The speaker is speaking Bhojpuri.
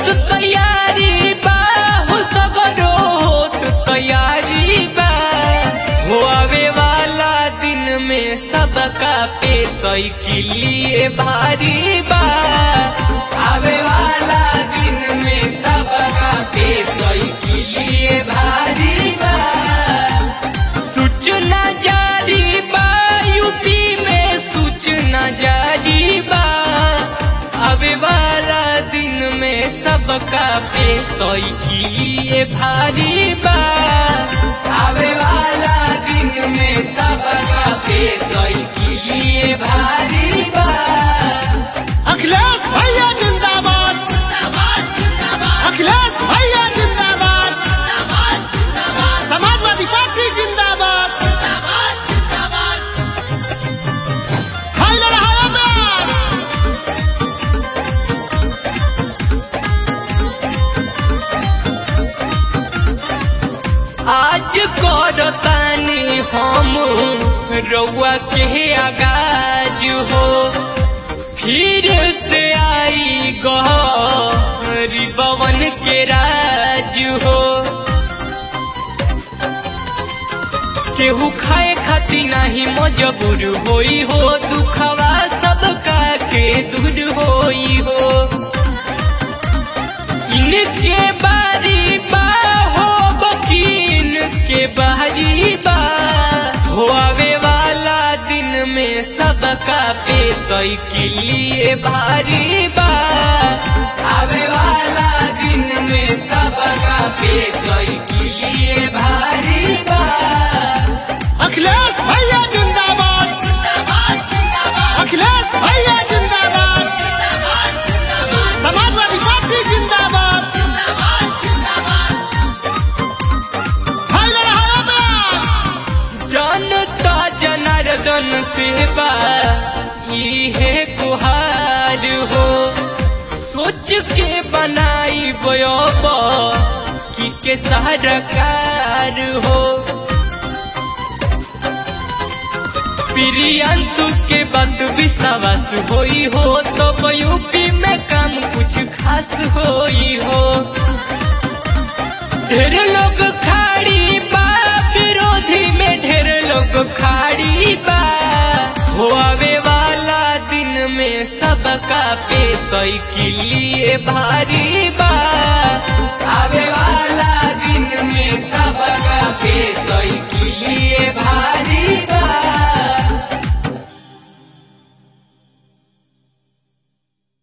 होत तैयारी बा हो सगरो होत तैयारी बा हो आवे वाला दिन में सबका पे साइकिलिए भारी बा आवे वाला दिन में सबका पे साइकिलिए भारी बा सूचना जारी बा यूपी में सूचना जारी बा आवे वाला दिन में सबका पे साइकिलिए भारी बा आवे वाला दिन में सबका पे साइकिलिए भारी बा अखिलेश भैया जिंदाबाद अखिलेश भैया जिंदाबाद समाजवादी पार्टी जिंदाबाद भाई लड़ा है अब्बास आज करतानी हम रउआ के आगाज हो फिर से आई गरीबवन के राज हो केहू खाए खाती नहीं मजबूर होई हो दुखवा सबका के दूर होई हो इनके बारी बा हो बकीन के बारी बा हो आवे वाला दिन में सबका पे साइकिलिए भारी बा आवे वाला दिन में सबका पे साइकिलिए भारी बा अखिलेश भैया जिंदाबाद अखिलेश भैया जिंदाबाद समाजवादी पार्टी जिंदाबाद भाई लड़ा है अब्बास जनता जनार्दन सेवा इहे गुहार हो सोच के बनाई बयोब कि के सरकार हो प्रियांशु के बात विश्वास होई हो तो यूपी में काम कुछ खास होई हो ढेर लोग खाड़ी बा विरोधी में ढेर लोग खाड़ी बा हो आवे वाला दिन में सबका पे साइकिलिए भारी बा आवे वाला दिन में सबका पे